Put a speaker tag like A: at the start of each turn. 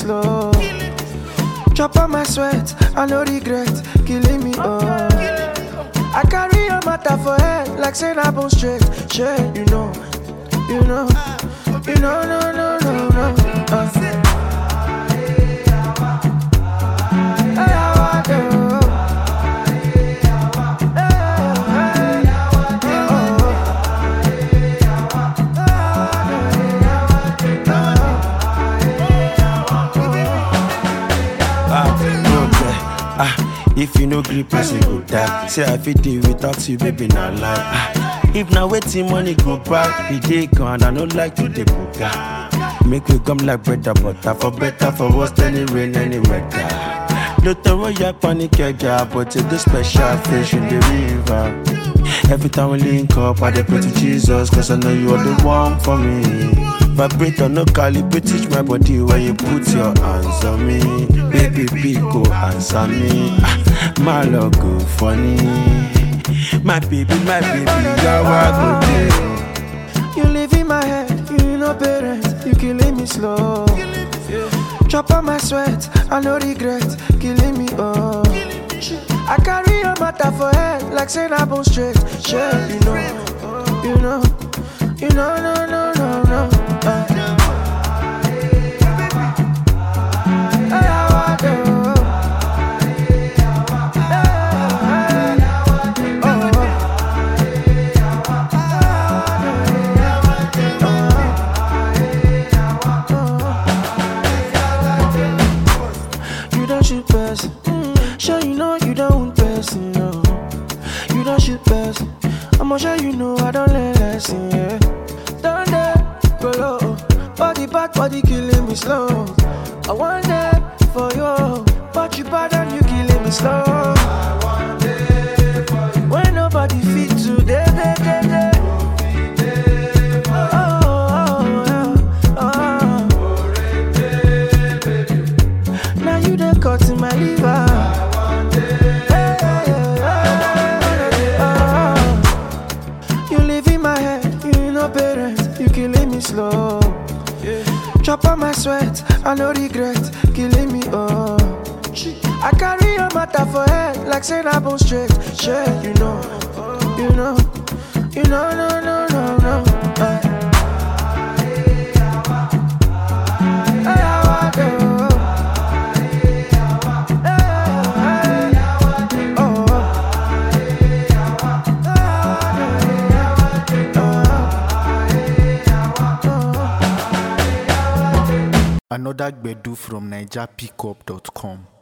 A: slow. Chop on my sweat, I no regret, killing me, oh. I carry your matter for head, like saying I bone straight, shit, you know, you know, you know, no, no, no, no. Uh. Hey, how I do?
B: Ah, no care. Ah, if you no gree, person go die. Say I fit deal without you, baby, not lie. Ah, if na waiting money go back, the day gone, I no like to dey buga. Make we come like bread and butter, for better, for worse, any rain, any weather. No throw your panic, yeah, but it's the special fish in the river. Every time we link up, I dey pray to Jesus, cause I know you are the one for me. Vibrator, no calibrate, teach my body where you put your hands on me. Baby, big go answer me. Ah, my love go funny. My baby, my baby, you're a good day.
A: You live in my head, you know parents, you killing me slow. Chop on my sweat, I no regret, killing me, oh. I carry your matter for head, like saying I bone straight, shit, you know, you know, you know, no, no, no, no. Uh. Hey, how I do? Hey, oh. You don't shoot person. Sure you know you don't want person, no. You don't shoot person. I'ma sure you know I don't learn lesson, yeah. Down there, go low. Body back, body killing me slow. I want that for you, but you bad and you killing me slow. When nobody fit today, day, day, day. Oh, oh, oh, oh. Now you done cut in my liver. Hey, hey, hey, oh. You live in my head, you know parents, you killing me slow. Chop on my sweat, I no regret, killing me, oh. I carry your matter for head, like saying I bone straight, shit, you know, you know, you know, no, no, no, no. Uh. Hey, how I do?
C: Another Gbedu from NigerPickup.com.